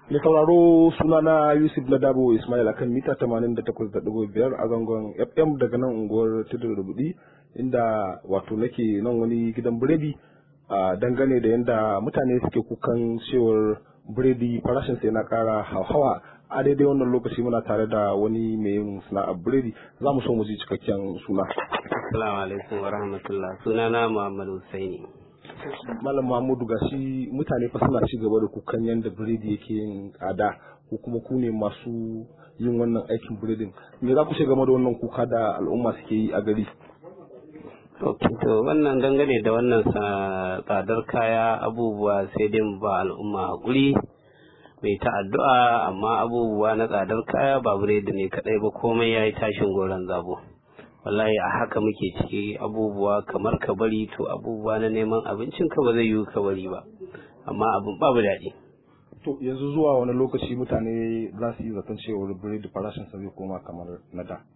Mai sauraro sunana Yusuf na Dabo Ismail akan mita 88.5 a zangon FM daga nan unguwar Tudun Rubudi inda wato nake nan wani gidan biredi a dangane da yadda mutane suke kukan cewar biredi farashin sai na kara hauhawa a daidai wannan lokaci muna tare da wani mai yin sana'ar biredi za mu so mu ji cikakken suna. Assalamu alaikum wa rahmatullah sunana Muhammad Husaini. Malam Mahmudu gashi mutane fa suna ci gaba da kukan yadda biredi yake yin tsada ko kuma ku ne masu yin wannan aikin biredin me za ku ce game da wannan kuka da al'umma suke yi a gari to wannan dangane da wannan tsadar kaya abubuwa sai dai mu ba al'umma haƙuri mai ta addu'a amma abubuwa na tsadar kaya ba biredi ne kadai ba komai ya yi tashin goron zabo wallahi a haka muke ciki abubuwa kamar ka bari to abubuwa na neman abincin ka ba zai yiwu ka bari ba amma abin babu daɗi to yanzu zuwa wani lokaci mutane za su yi zaton cewar biredi farashin sa zai koma kamar na da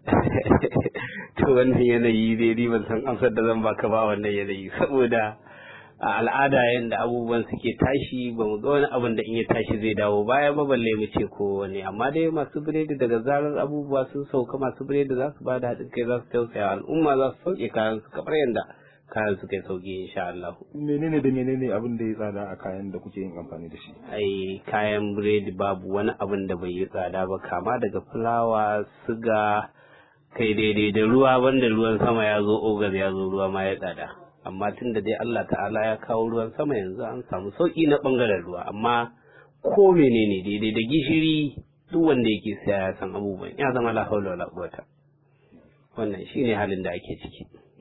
to wannan yanayi dai ni ban san amsar da zan baka ba wannan yanayi saboda a al'ada yadda abubuwan suke tashi ba mu ga wani abin da in ya tashi zai dawo baya ba balle mu ce ko wani amma dai masu biredi daga zarar abubuwa sun sauka masu biredi za su ba da haɗin kai za su tausaya al'umma za su sauke kayan su kamar yadda kayan su kai sauki insha Allah. menene da menene abin da ya tsada a kayan da kuke yin amfani da shi ai kayan biredi babu wani abin da bai yi tsada ba kama daga fulawa siga kai daidai da ruwa banda ruwan sama ya zo ogar ya zo ruwa ma ya tsada amma tun da dai Allah ta'ala ya kawo ruwan sama yanzu an samu sauki na bangaren ruwa amma ko menene daidai da gishiri duk wanda yake siya ya san abubuwan ya zama la haula wala quwata wannan shine halin da ake ciki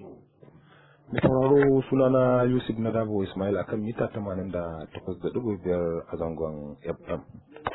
mai sauraro sunana Yusuf na Dabo Ismail akan mita 88.5 a zangon FM